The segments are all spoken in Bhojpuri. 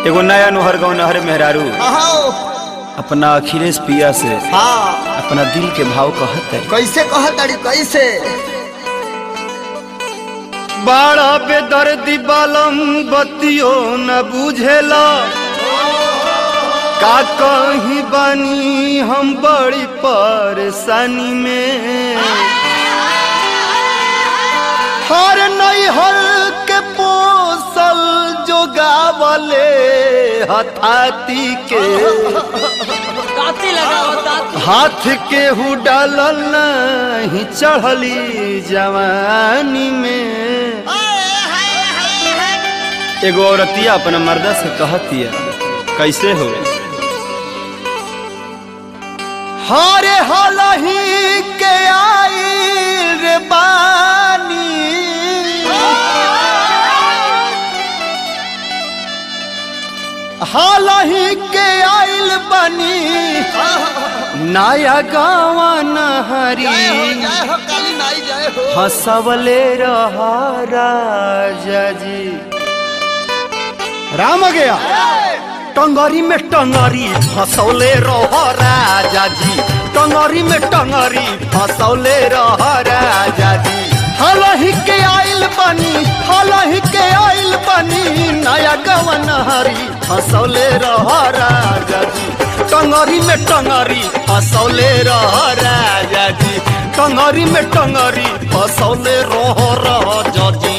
एगो नया नोहर गाँव नहर मेहरारू अहो अपना अखिलेश पिया से हाँ अपना दिल के भाव कहत है कैसे कहतड़ी कैसे बड़ा बेदर्दी बालम बतियो न बुझेला का कहीं बानी हम बड़ी परेशानी में हर नई हर के पोसल जो गावले हथाती के ताती लगाओ ताती हाथ के हु डालल नहीं चढ़ली जवानी में एगो औरतिया अपना मर्दा से कहतिया कैसे हो हरे हलही के आई रे बानी हालही के आइल बनी नया गावा नहरी जय हो काली नाई जय हो हंसवले रहा राजा जी राम आ गया टंगरी में टंगरी फसौले रह राजा जी टंगरी में टंगरी फसौले रह राजा जी हलही के आइल बनी हलही के आइल बनी नया गवन हरी फसौले रह राजा जी टंगरी में टंगरी फसौले रह राजा जी टंगरी में टंगरी फसौले रह राजा जी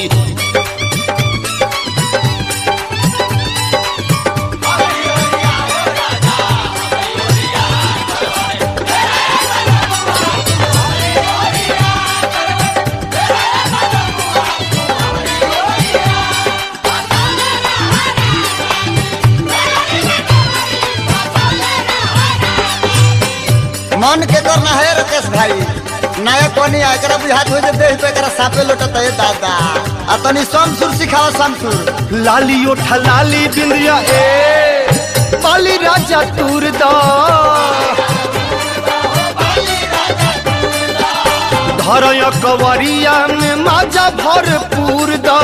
मन के करना है राकेश भाई नया कोनी आ एकरा बुझात हो जे देह पे एकरा सापे लोटत है दादा आ तनी समसुर सिखाओ समसुर लाली ओठा लाली बिंदिया ए पाली राजा तूर दा धरय कवरिया में माजा भरपूर दा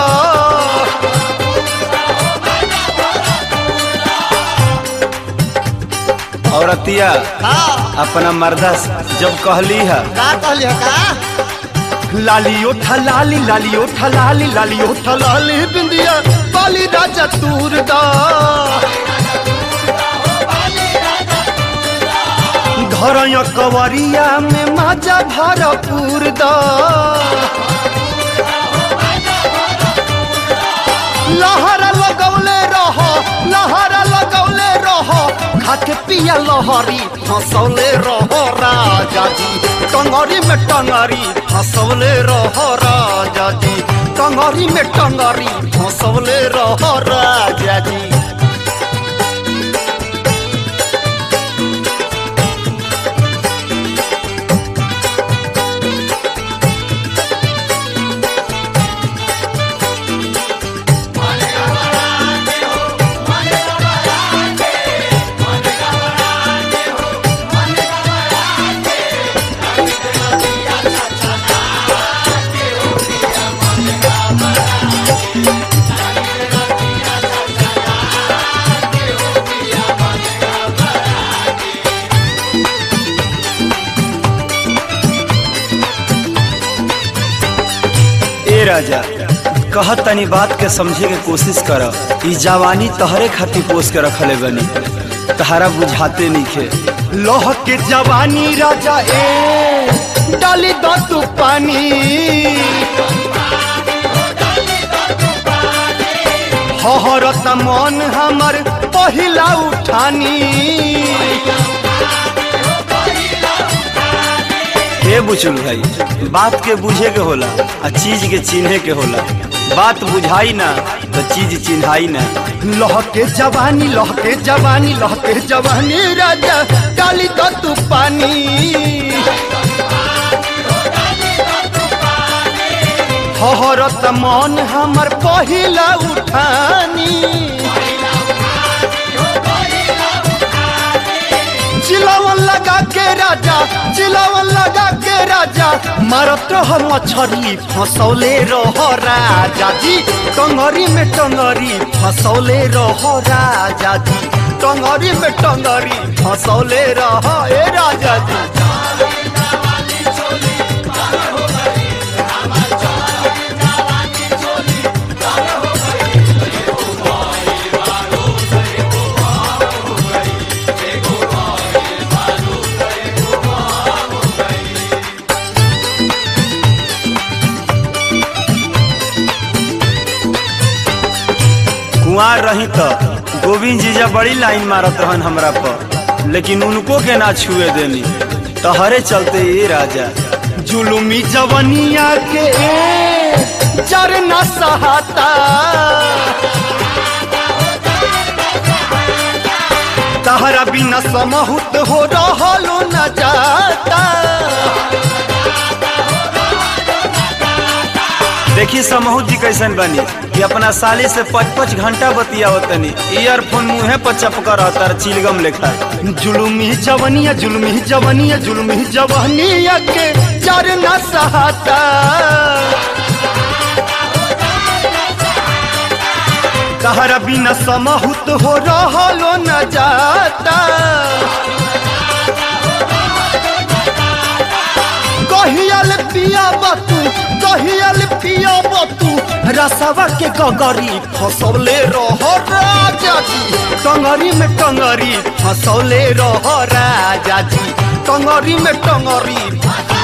औरतिया हाँ अपना मर्दा से जब कहली है का कहली हो का लाली ओठा लाली लाली ओठा लाली लाली ओठा लाली बिंदिया पाली राजा तूर दा घरय कवरिया में माजा भरपूर दा लहरा लगौले रह लहरा लगौले रह खाके पिया लहरी हंसौले रह राजा जी टंगरी में टंगरी हंसौले रह राजा जी टंगरी में टंगरी हंसौले रह राजा जी ए राजा कह तनी बात के समझे के कोशिश कर ई जवानी तहरे खातिर पोस के रखले बनी तहरा बुझाते नइखे लोह के जवानी राजा ए डाली दो तू पानी हहरत मन हमर पहिला उठानी हे बुचुल भाई बात के बुझे के होला आ चीज के चिन्हे के होला बात बुझाई ना तो चीज चिन्हाई ना लह के जवानी लह के जवानी लह के जवानी राजा डाली तो तू पानी हहरत मन हमर पहिला उठानी चिलावन लगा के राजा चिलावन लगा के राजा राजा मारत रह मछरी फसौले रह राजा जी टंगरी में टंगरी फसौले रह राजा जी टंगरी में टंगरी फसौले रह ए राजा जी कुआर रही तो गोविंद जीजा बड़ी लाइन मारत रहन हमरा पर लेकिन उनको के ना छुए देनी तहरे चलते ये राजा जुलुमी जवनिया के जर न सहाता तहरा बिना समहुत हो रहलो न जाता देखी समूह जी कैसन बनी कि अपना साली से पच पच घंटा बतियावतनी ईयरफोन मुँहे पर चपकर रहता चिलगम लेखा जुलुमी जवनिया जुलुमी जवनिया जुलुमी जवनिया के जर न सहाता तहरा बिना समहुत हो रहलो न जाता कहियल पिया बतू कहियल पिया बतू रसवा के गगरी फसौले रह राजा जी टंगरी में टंगरी फसौले रह राजा जी टंगरी में टंगरी